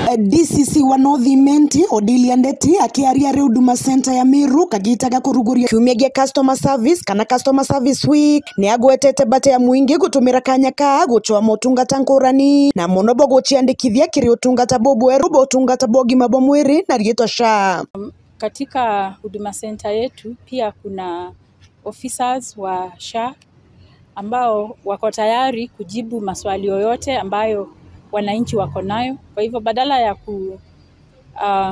DCC wa North Imenti Odilia Ndeti akiaria ri Huduma Center ya Miru kagitaga kuruguria kiumia gia customer service kana customer service week ni agwetete bate ya mwingi gutumira kanya ka guchoa motungata ngurani na muno bo guciandikithia kiri utungata bobweru bo utungata bwa ũgima bwa mwiri na rietwa SHA Katika huduma center yetu pia kuna officers wa SHA ambao wako tayari kujibu maswali yoyote ambayo wananchi wako nayo. Kwa hivyo badala ya ku, uh,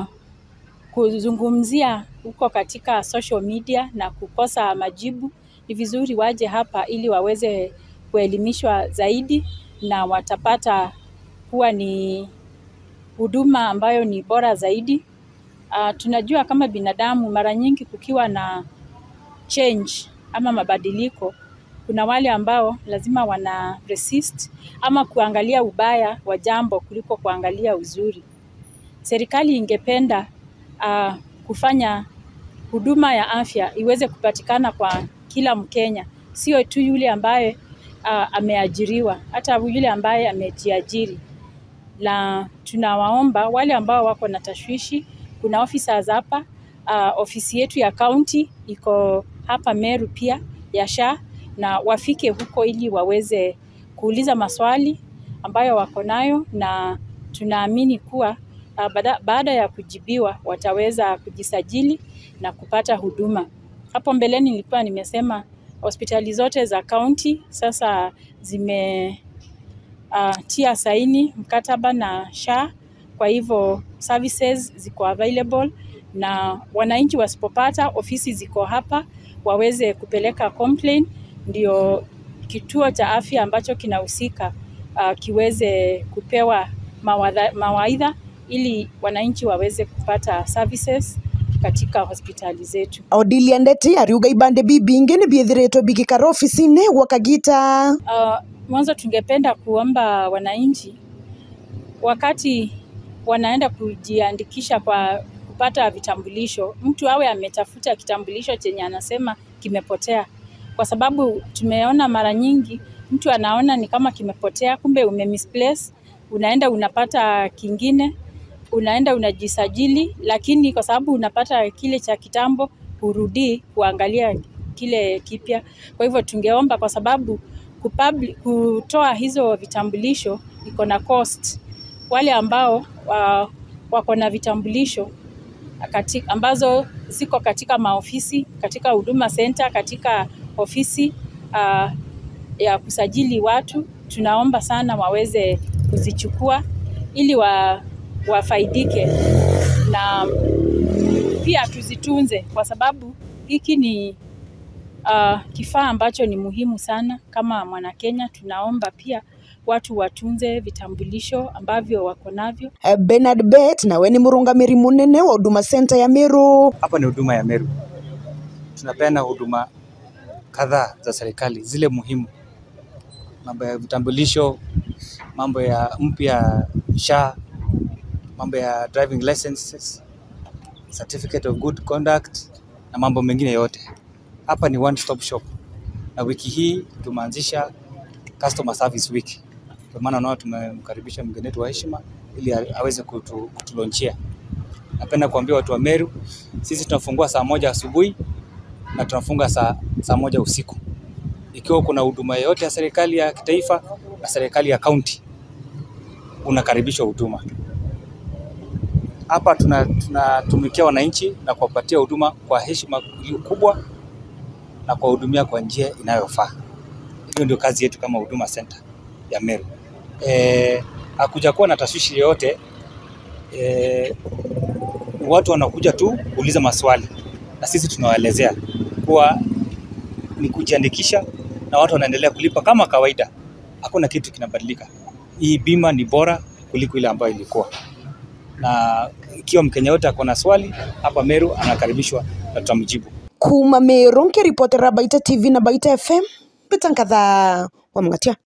kuzungumzia huko katika social media na kukosa majibu, ni vizuri waje hapa ili waweze kuelimishwa zaidi na watapata kuwa ni huduma ambayo ni bora zaidi. Uh, tunajua kama binadamu mara nyingi kukiwa na change ama mabadiliko, kuna wale ambao lazima wana resist ama kuangalia ubaya wa jambo kuliko kuangalia uzuri. Serikali ingependa uh, kufanya huduma ya afya iweze kupatikana kwa kila Mkenya, sio tu yule ambaye uh, ameajiriwa, hata yule ambaye amejiajiri. Na tunawaomba wale ambao wako na tashwishi, kuna officers hapa uh, ofisi yetu ya kaunti iko hapa Meru pia ya SHA na wafike huko ili waweze kuuliza maswali ambayo wako nayo, na tunaamini kuwa uh, baada, baada ya kujibiwa wataweza kujisajili na kupata huduma. Hapo mbeleni nilikuwa nimesema hospitali zote za kaunti sasa zime uh, tia saini mkataba na SHA, kwa hivyo services ziko available na wananchi wasipopata, ofisi ziko hapa waweze kupeleka complaint, ndio kituo cha afya ambacho kinahusika uh, kiweze kupewa mawadha, mawaidha ili wananchi waweze kupata services katika hospitali zetu. Odilia Ndeti ariuga ibande bibingi ni biithiritwo bigikara ofisini gwa kagita Uh, mwanzo tungependa kuomba wananchi wakati wanaenda kujiandikisha kwa kupata vitambulisho, mtu awe ametafuta kitambulisho chenye anasema kimepotea, kwa sababu tumeona mara nyingi mtu anaona ni kama kimepotea, kumbe ume misplace, unaenda unapata kingine, unaenda unajisajili, lakini kwa sababu unapata kile cha kitambo, hurudii kuangalia kile kipya. Kwa hivyo tungeomba kwa sababu kupabli, kutoa hizo vitambulisho iko na cost. Wale ambao wa, wako na vitambulisho katika, ambazo ziko katika maofisi, katika huduma center, katika ofisi uh, ya kusajili watu, tunaomba sana waweze kuzichukua ili wa, wafaidike na pia tuzitunze kwa sababu hiki ni uh, kifaa ambacho ni muhimu sana kama Mwanakenya. Tunaomba pia watu watunze vitambulisho ambavyo wako navyo. Bernard Bet nawe ni murungamiri munene wa Huduma Center ya Miru Hapa ni huduma ya Meru. Tunapeana huduma kadhaa za serikali zile muhimu, mambo ya vitambulisho, mambo ya mpya SHA, mambo ya driving licenses, certificate of good conduct na mambo mengine yote. Hapa ni one stop shop, na wiki hii tumeanzisha customer service week. Kwa maana unaona tumemkaribisha mgeni wetu wa heshima ili aweze kutu, kutulonchia. Napenda kuambia watu wa Meru, sisi tunafungua saa moja asubuhi na tunafunga saa, saa moja usiku. Ikiwa kuna huduma yoyote ya serikali ya kitaifa na serikali ya kaunti, unakaribishwa huduma hapa. Tunatumikia tuna wananchi na kuwapatia huduma kwa heshima kubwa na kuwahudumia kwa njia inayofaa. Hiyo ndio kazi yetu kama Huduma Center ya Meru. E, hakuja kuwa na tashwishi yoyote e, watu wanakuja tu kuuliza maswali na sisi tunawaelezea kuwa ni kujiandikisha na watu wanaendelea kulipa kama kawaida, hakuna kitu kinabadilika. Hii bima ni bora kuliko ile ambayo ilikuwa, na ikiwa Mkenya yote ako na swali hapa Meru anakaribishwa na tutamjibu. kuma Miru nkiripotera Baita TV na Baita FM Peter Nkatha wa Mngatia